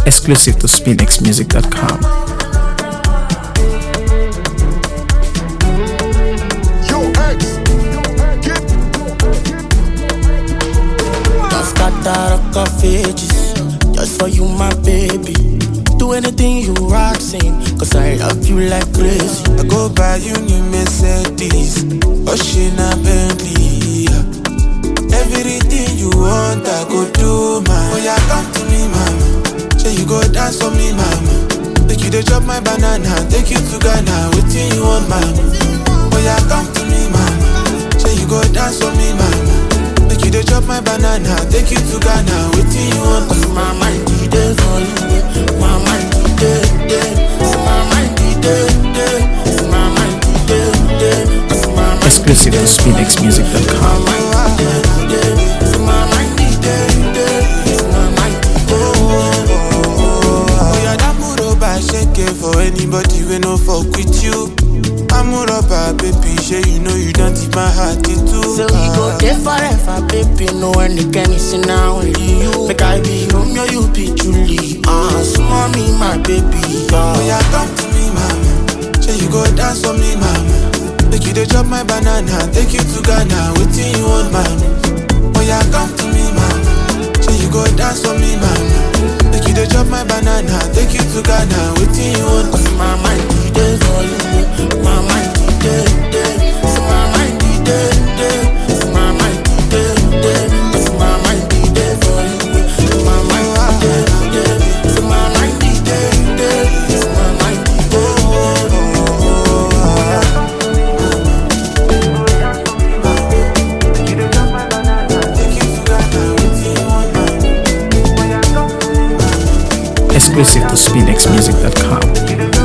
exclusive to spinxmusic.com. Yo, X. Get Don't scatter the pages Just for you, my baby Do anything you asking Cause I love you like crazy I go buy you new Mercedes, Ocean and Bentley. Everything you want, I go do, man. Oh yeah, come to me, mama. Say you go dance for me, mama. Take you to chop my banana, take you to Ghana. Waiting you want, mama. Oh yeah, come to me, mama. Say you go dance for me, mama. Take you to chop my banana, take you to Ghana. Waiting you want, Cause my mind be there for you My mind be there, there So my mind be there, there So my mind be there, there Cause my mind Exclusive to spinxmusic.com. my mind be there, there So my mind be there, there So my mind be there, there Oh yeah, that Muroba shake it for anybody we no fuck with you. I'm Muroba, baby, sure you know you don't tip my heart into. So we go there forever, baby. No one can see now only you. Make I be Romeo, you be Julie. Ah, uh, so mommy, my baby. Oh Uh, yeah, come to me, mama. Sure you go dance for me, mama. Take you to chop my banana, take you to Ghana. Waiting you want, mama. Oh yeah, come to me, mama. Sure you go dance for me, mama. Take you to chop my banana, take you to Ghana. Waiting you want, Cause my mind be there for you. My mind be there, there. So my mind be there, there. So my mind be there, there. Cause my mind be there for you. My mind be there, there. So my mind be there, there. So my mind be there, there. take you to Ghana. Waiting you want, mama. Exclusive to spinxmusic.com.